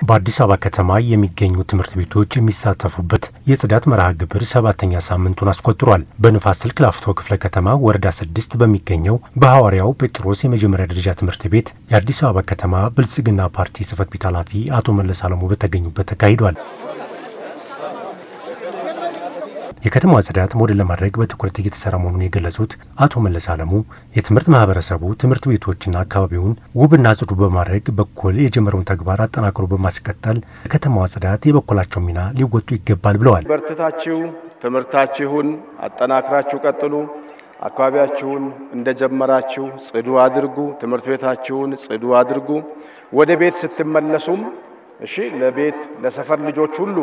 በአዲስ አበባ ከተማ የሚገኙ ትምህርት ቤቶች የሚሳተፉበት የጽዳት መርሃ ግብር ሰባተኛ ሳምንቱን አስቆጥሯል። በንፋስ ስልክ ላፍቶ ክፍለ ከተማ ወረዳ ስድስት በሚገኘው በሐዋርያው ጴጥሮስ የመጀመሪያ ደረጃ ትምህርት ቤት የአዲስ አበባ ከተማ ብልጽግና ፓርቲ ጽህፈት ቤት ኃላፊ አቶ መለስ አለሙ በተገኙበት ተካሂዷል። የከተማዋ ጽዳት ሞዴል ለማድረግ በትኩረት እየተሰራ መሆኑን የገለጹት አቶ መለስ አለሙ የትምህርት ማህበረሰቡ ትምህርት ቤቶችና አካባቢውን ውብና ጽዱ በማድረግ በኩል የጀመረውን ተግባር አጠናክሮ በማስቀጠል የከተማዋ ጽዳት የበኩላቸው ሚና ሊወጡ ይገባል ብለዋል። በርትታችሁ ትምህርታችሁን አጠናክራችሁ ቀጥሉ። አካባቢያችሁን እንደጀመራችሁ ጽዱ አድርጉ። ትምህርት ቤታችሁን ጽዱ አድርጉ። ወደ ቤት ስትመለሱም እሺ፣ ለቤት ለሰፈር ልጆች ሁሉ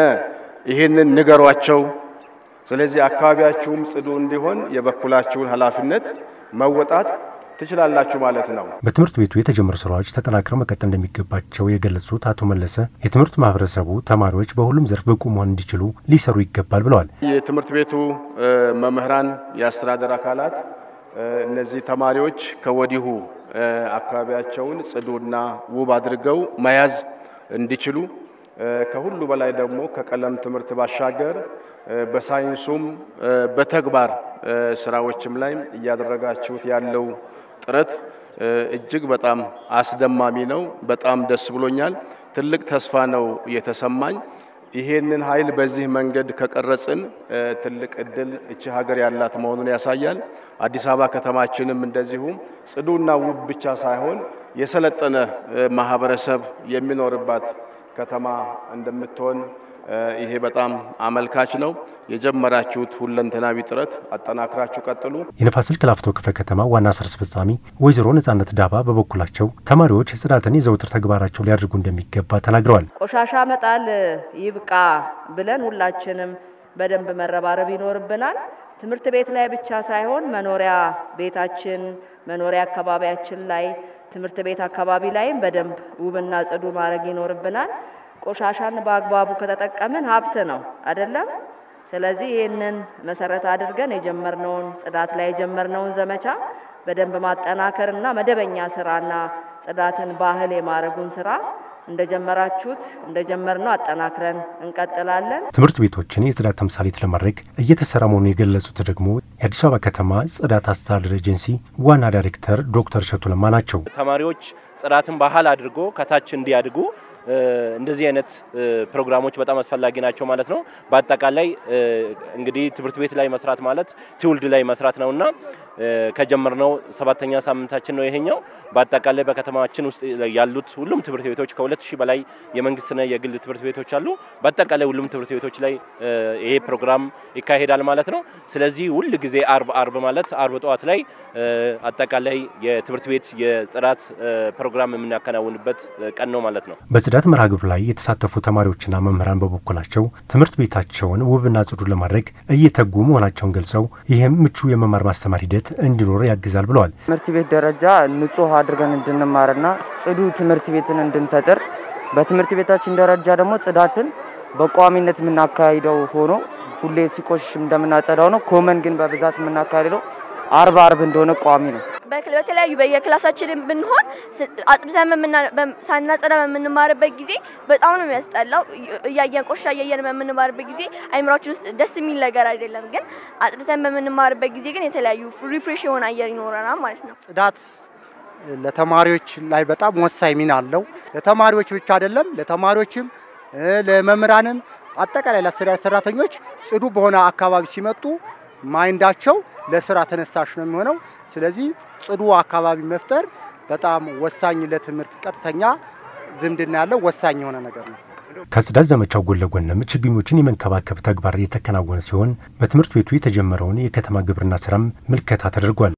ይህንን ንገሯቸው። ስለዚህ አካባቢያችሁም ጽዱ እንዲሆን የበኩላችሁን ኃላፊነት መወጣት ትችላላችሁ ማለት ነው። በትምህርት ቤቱ የተጀመሩ ስራዎች ተጠናክረው መቀጠል እንደሚገባቸው የገለጹት አቶ መለሰ የትምህርት ማህበረሰቡ ተማሪዎች በሁሉም ዘርፍ ብቁ መሆን እንዲችሉ ሊሰሩ ይገባል ብለዋል። የትምህርት ቤቱ መምህራን፣ የአስተዳደር አካላት እነዚህ ተማሪዎች ከወዲሁ አካባቢያቸውን ጽዱና ውብ አድርገው መያዝ እንዲችሉ ከሁሉ በላይ ደግሞ ከቀለም ትምህርት ባሻገር በሳይንሱም በተግባር ስራዎችም ላይ እያደረጋችሁት ያለው ጥረት እጅግ በጣም አስደማሚ ነው። በጣም ደስ ብሎኛል። ትልቅ ተስፋ ነው የተሰማኝ። ይሄንን ኃይል በዚህ መንገድ ከቀረጽን ትልቅ እድል እቺ ሀገር ያላት መሆኑን ያሳያል። አዲስ አበባ ከተማችንም እንደዚሁ ጽዱና ውብ ብቻ ሳይሆን የሰለጠነ ማህበረሰብ የሚኖርባት ከተማ እንደምትሆን ይሄ በጣም አመልካች ነው። የጀመራችሁት ሁለንተናዊ ጥረት አጠናክራችሁ ቀጥሉ። የንፋስ ስልክ ላፍቶ ክፍለ ከተማ ዋና ስራ አስፈጻሚ ወይዘሮ ነጻነት ዳባ በበኩላቸው ተማሪዎች ጽዳትን የዘውትር ተግባራቸው ሊያደርጉ እንደሚገባ ተናግረዋል። ቆሻሻ መጣል ይብቃ ብለን ሁላችንም በደንብ መረባረብ ይኖርብናል። ትምህርት ቤት ላይ ብቻ ሳይሆን መኖሪያ ቤታችን፣ መኖሪያ አካባቢያችን ላይ ትምህርት ቤት አካባቢ ላይም በደንብ ውብና ጽዱ ማድረግ ይኖርብናል። ቆሻሻን በአግባቡ ከተጠቀምን ሀብት ነው አይደለም? ስለዚህ ይህንን መሰረት አድርገን የጀመርነውን ጽዳት ላይ የጀመርነውን ዘመቻ በደንብ ማጠናከር እና መደበኛ ስራና ጽዳትን ባህል የማድረጉን ስራ እንደጀመራችሁት እንደጀመርነው አጠናክረን እንቀጥላለን። ትምህርት ቤቶችን የጽዳት ተምሳሌት ለማድረግ እየተሰራ መሆኑን የገለጹት ደግሞ የአዲስ አበባ ከተማ ጽዳት አስተዳደር ኤጀንሲ ዋና ዳይሬክተር ዶክተር እሸቱ ለማ ናቸው። ተማሪዎች ጽዳትን ባህል አድርጎ ከታች እንዲያድጉ እንደዚህ አይነት ፕሮግራሞች በጣም አስፈላጊ ናቸው ማለት ነው። በአጠቃላይ እንግዲህ ትምህርት ቤት ላይ መስራት ማለት ትውልድ ላይ መስራት ነውና ከጀመርነው ሰባተኛ ሳምንታችን ነው ይሄኛው። በአጠቃላይ በከተማችን ውስጥ ያሉት ሁሉም ትምህርት ቤቶች ከሁለት ሺህ በላይ የመንግስትና የግል ትምህርት ቤቶች አሉ። በአጠቃላይ ሁሉም ትምህርት ቤቶች ላይ ይሄ ፕሮግራም ይካሄዳል ማለት ነው። ስለዚህ ሁል ጊዜ አርብ አርብ ማለት አርብ ጠዋት ላይ አጠቃላይ የትምህርት ቤት የጽዳት ፕሮግራም የምናከናውንበት ቀን ነው ማለት ነው። በጽዳት መርሃ ግብር ላይ የተሳተፉ ተማሪዎችና መምህራን በበኩላቸው ትምህርት ቤታቸውን ውብና ጽዱ ለማድረግ እየተጉ መሆናቸውን ገልጸው ይህም ምቹ የመማር ማስተማር ሂደት እንዲኖር ያግዛል ብለዋል። ትምህርት ቤት ደረጃ ንጹህ አድርገን እንድንማርና ጽዱ ትምህርት ቤትን እንድንፈጥር በትምህርት ቤታችን ደረጃ ደግሞ ጽዳትን በቋሚነት የምናካሂደው ሆኖ ሁሌ ሲቆሽሽ እንደምናጸዳው ነው። ኮመን ግን በብዛት የምናካሂደው አርብ አርብ እንደሆነ ቋሚ ነው። በተለያዩ በየክላሳችን ብንሆን አጽድተን ሳናጸዳ በምንማርበት ጊዜ በጣም ነው የሚያስጠላው። እያየን ቆሻ እያየን በምንማርበት ጊዜ አይምሯችን ውስጥ ደስ የሚል ነገር አይደለም። ግን አጽድተን በምንማርበት ጊዜ ግን የተለያዩ ሪፍሬሽ የሆነ አየር ይኖረናል ማለት ነው። ጽዳት ለተማሪዎች ላይ በጣም ወሳኝ ሚና አለው። ለተማሪዎች ብቻ አይደለም፣ ለተማሪዎችም ለመምህራንም አጠቃላይ ለአስተዳደር ሰራተኞች ጽዱ በሆነ አካባቢ ሲመጡ ማይንዳቸው ለስራ ተነሳሽ ነው የሚሆነው። ስለዚህ ጽዱ አካባቢ መፍጠር በጣም ወሳኝ ለትምህርት ቀጥተኛ ዝምድና ያለው ወሳኝ የሆነ ነገር ነው። ከጽዳት ዘመቻው ጎን ለጎንም ችግኞችን የመንከባከብ ተግባር የተከናወነ ሲሆን በትምህርት ቤቱ የተጀመረውን የከተማ ግብርና ስራም ምልከታ ተደርጓል።